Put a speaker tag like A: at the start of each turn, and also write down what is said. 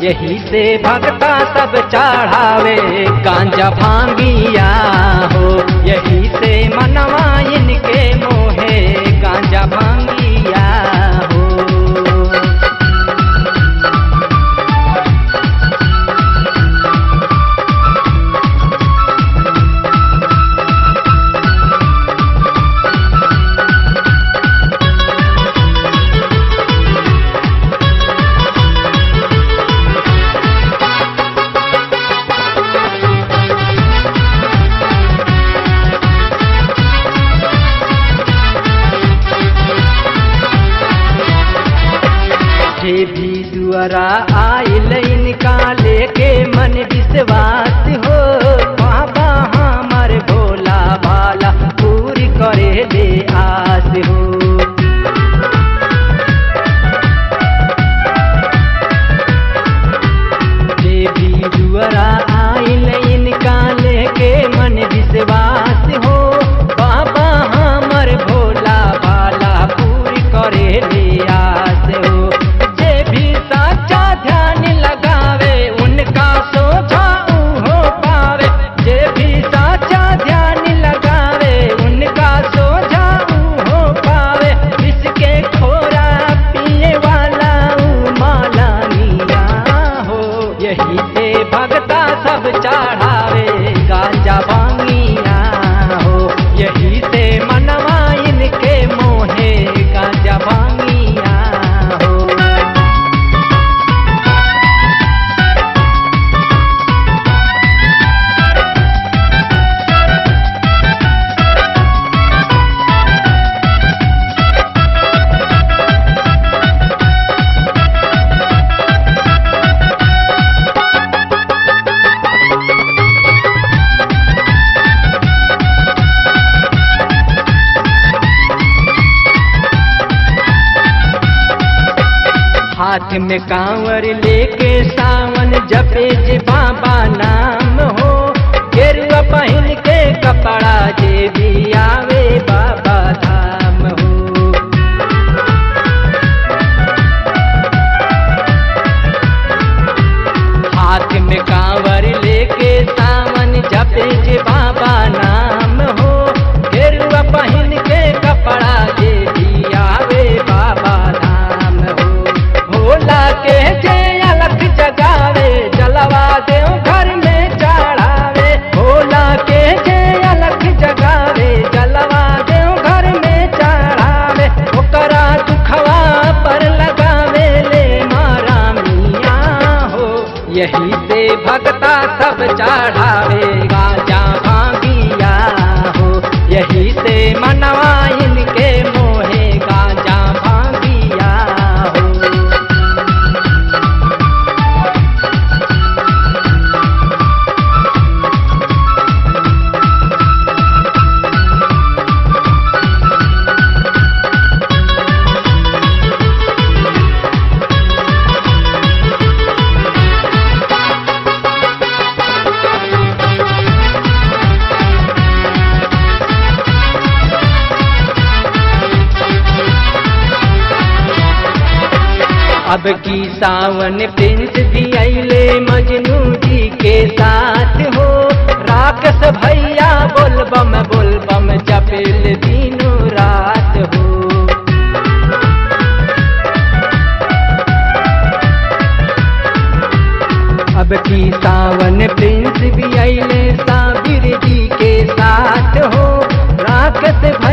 A: यही से भक्ता सब चढ़ावे गांजा भांगिया हो यही से मनवा इनके मोहे गांजा भांगिया हो जे भी दुआरा आइल इनका लेके मन विश्वास हो बाबा हमर भोला भाला पूरी करे दे आस हो जे भी दुआरा आइल इनका लेके मन विश्वास हो बाबा हमर भोला भाला पूरी करे दे आस हो जे भी साचा ध्यान लगावे उनका सोझा हो पावे जे भी साचा ध्यान लगावे उनका सोझा हो पावे इसके खोरा पिए वाला ऊ माला मिया हो यही से भगता सब चढ़ावे गांजा भांगिया हो यही से मनवा इनके मोहे गांजा भांगिया हो हाथ में कांवर लेके सावन जपे जे बाबा नाम हो गेरुआ पहन के कपड़ा जे भी आवे बाबा धाम हो हाथ में कांवर लेके सावन जपे जे बाबा नाम हो गेरुआ पहन के कपड़ा जे भी आवे बाबा धाम हो भोला के जे अलख जगावे जलवा देव घर में चढ़ावे भोला के जे अलख जगावे जलवा देव घर में चढ़ावे ओकरा दुखवा पर लगावे ले मारा मिया हो यही से भक्ता सब चढ़ावे गाजा भांगिया हो यही से मनवा इनके मोहे गाजा भांगिया हो अब की सावन प्रिंस भी अले मजनू जी के साथ हो राक्षस भैया बोलबम बोलबम जपिल दिनों रात हो अब की सावन प्रिंस भी अले साबिर जी के साथ हो राक्षस